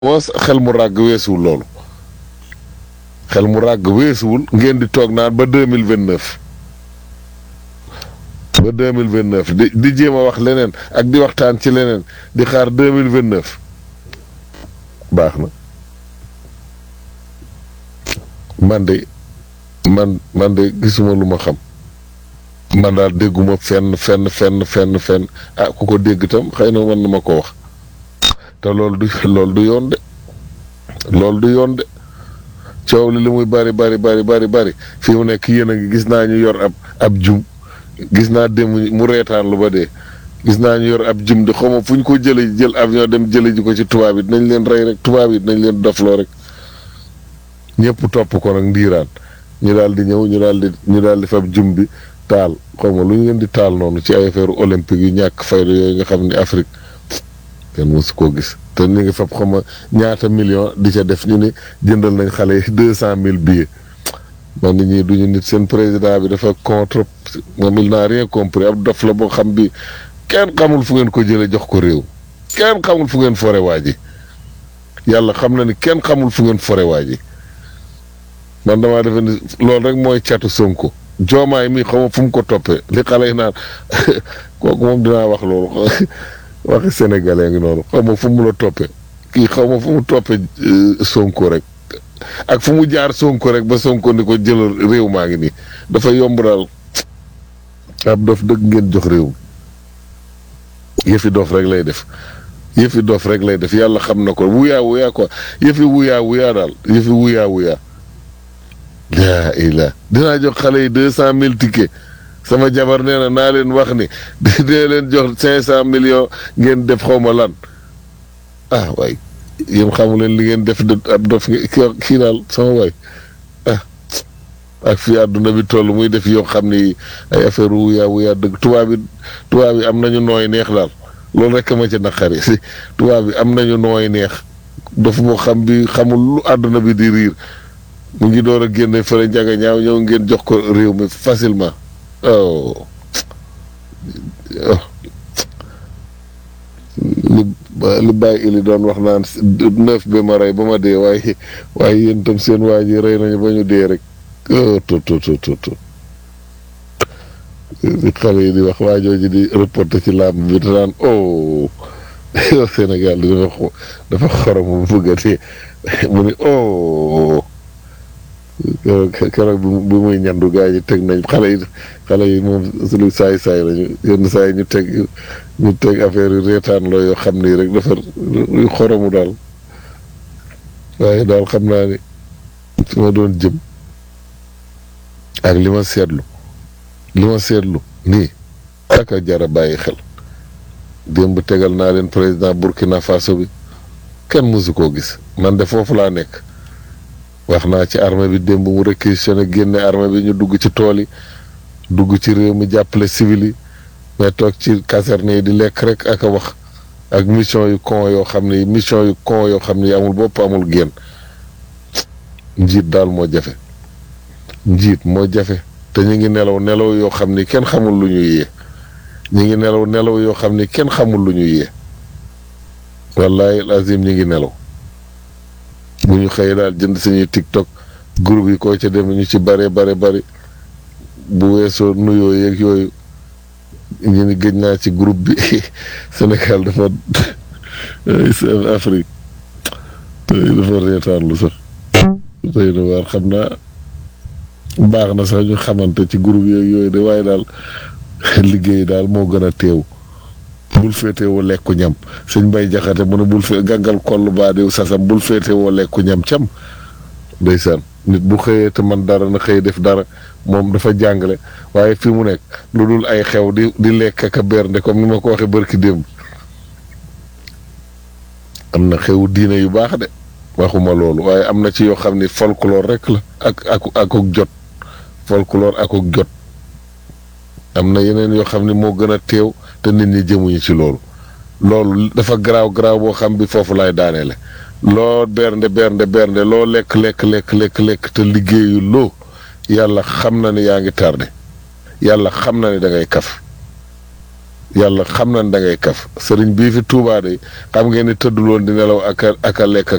moos xel mu ràgg weesuwul loolu xel mu ràgg weesuwul ngeen di toog naan ba deux mille vingt neuf ba deux mille vingt neuf di di jéem a wax leneen ak di waxtaan ci leneen di xaar deux mille vingt neuf baax na man de man man de gisuma lu ma xam man daal dégguma fenn fenn fenn fenn fenn ah ku ko dégg tam xëy na mën na ma ko wax te loolu du loolu du yoon de loolu du yoon de coow li li muy bari bari bari bari bari fi mu nekk yéen a ngi gis naa ñu yor ab ab jum gis naa dem mu reetaan lu ba dee gis naa ñu yor ab jum di xawma fu ñu ko jële jël avion dem jële ji ko ci tubaab yi dinañ leen rey rek tubaab yi dinañ leen dofloo rek ñëpp topp ko nag ndiiraan ñu daal di ñëw ñu daal di ñu daal di fab jum bi taal xawma lu ñu leen di taal noonu ci ay affaire olympique yu ñàkk fayda yooyu nga xam ni Afrique kenn mosu koo gis te ñu ngi fab xawma ñaata million di ca def ñu ni jëndal nañ xale yi deux cent mille billets man nit ñi duñu nit seen président bi dafa contre moom il n'a rien compris ab dof la boo xam bi kenn xamul fu ngeen ko jële jox ko réew kenn xamul fu ngeen fore waa ji yàlla xam na ni kenn xamul fu ngeen fore waa ji man damaa defe ni loolu rek mooy catu Sonko joomaay mi xaw ma fu mu ko toppee li xale yi naan kooku moom dinaa wax loolu waxi sénégalais ngi noonu xaw ma fu mu la toppee kii xaw ma fu mu toppee Sonko rek ak fu mu jaar Sonko rek ba Sonko ni ko jëlal réew maa ngi nii dafa yomb daal ab dof dëgg ngeen jox réew yëfi dof rek lay def yëfi dof rek lay def yàlla xam na ko wuyaa wuyaa quoi yëfi wuyaa wuyaa daal yëfi wuyaa wuyaa laa ilaa dinaa jox xale yi deux cent mille tickets sama jabar nee na naa leen wax ni dee leen jox cinq cent millions ngeen def xaw ma lan ah waay yéen xamu leen li ngeen def ab dof kii daal sama waay ah ak fii àdduna bi toll muy def yoo xam ni ay affaire wuyaa wuyaa dëgg tubaab bi tubaab bi am nañu nooy neex daal loolu rek ma ci naqari si tubaab bi am nañu nooy neex dof boo xam bi xamul lu àdduna bi di riir mu ngi door a génne fële njaga ñaaw ñëw ngeen jox ko réew mi facilement oh li li bàyyi ili doon wax naan neuf bi ma rey ba ma dee waaye waaye yéen tam seen waa ji rey nañu ba ñu dee rek to to to to to xale yi di wax waa jooju di reporté ci làmb bi te naan oh Sénégal di dafa dafa xorom bu bëgg a dee mu ni oh keroog bi muy ñandu gaa yi teg nañ xale yi xale yi moom lu saay saay lañu yenn saa yi ñu teg ñu teg affaire yu reetaan loo yoo xam ni rek dafa yu xoromu daal waaye daal xam naa ni fi ma doon jëm ak li ma seetlu li ma seetlu nii aka jara bàyyi xel démb tegal naa leen président Burkina Faso bi kenn mësu koo gis man de foofu laa nekk wax naa ci armée bi démb mu réquisitionné génne armée bi ñu dugg ci tool yi dugg ci réew mi jàppale civil yi mais toog ci caserne yi di lekk rek ak a wax ak mission yu con yoo xam ni mission yu con yoo xam ni amul bopp amul génn njiit daal moo jafe njiit moo jafe te ñu ngi nelaw nelaw yoo xam ni kenn xamul lu ñuy yee ñu ngi nelaw nelaw yoo xam ni kenn xamul lu ñuy yee wallahi lazim ñu ngi nelaw bu ñu xëyee daal jënd suñuy tiktok groupe yi koo ca dem ñu ci bare bare bari bu weesoo nuyoo yeeg yooyu ñu ni gëj naa ci groupe bi Sénégal dafa seen Afrique dafa reetaan lu sax tey na waar xam naa baax na sax ñu xamante ci groupe yeeg yooyu de waaye daal liggéey daal moo gën a teew bul féete woo lekku ñam sëñ bay jaxate mu ne bul fee gàngal koll baa diw sasam bul féete woo lekku ñam cam ndeysaan nit bu xëyee te man dara na xëy def dara moom dafa jàngale waaye fi mu nekk lu dul ay xew di di lekk ak a bernde comme ni ma ko waxee bërki démb am na xewu diine yu baax de waxuma loolu waaye am na ci yoo xam ni folklore rek la ak ak akuk jot folklore akuk jot am na yeneen yoo xam ne moo gën a teew te nit ñi jëmuñu ci loolu loolu dafa garaaw garaaw boo xam bi foofu lay daaneele loo bernde bernde bernde loo lekk lekk lekk lekk lekk te liggéeyu loo yàlla xam na ni yaa ngi tardé yàlla xam na ni da ngay kaf yàlla xam nañ da ngay kaf sëriñ bii fi Tuubaa de xam ngeen ne tëdduloon di nelaw ak a ak a lekk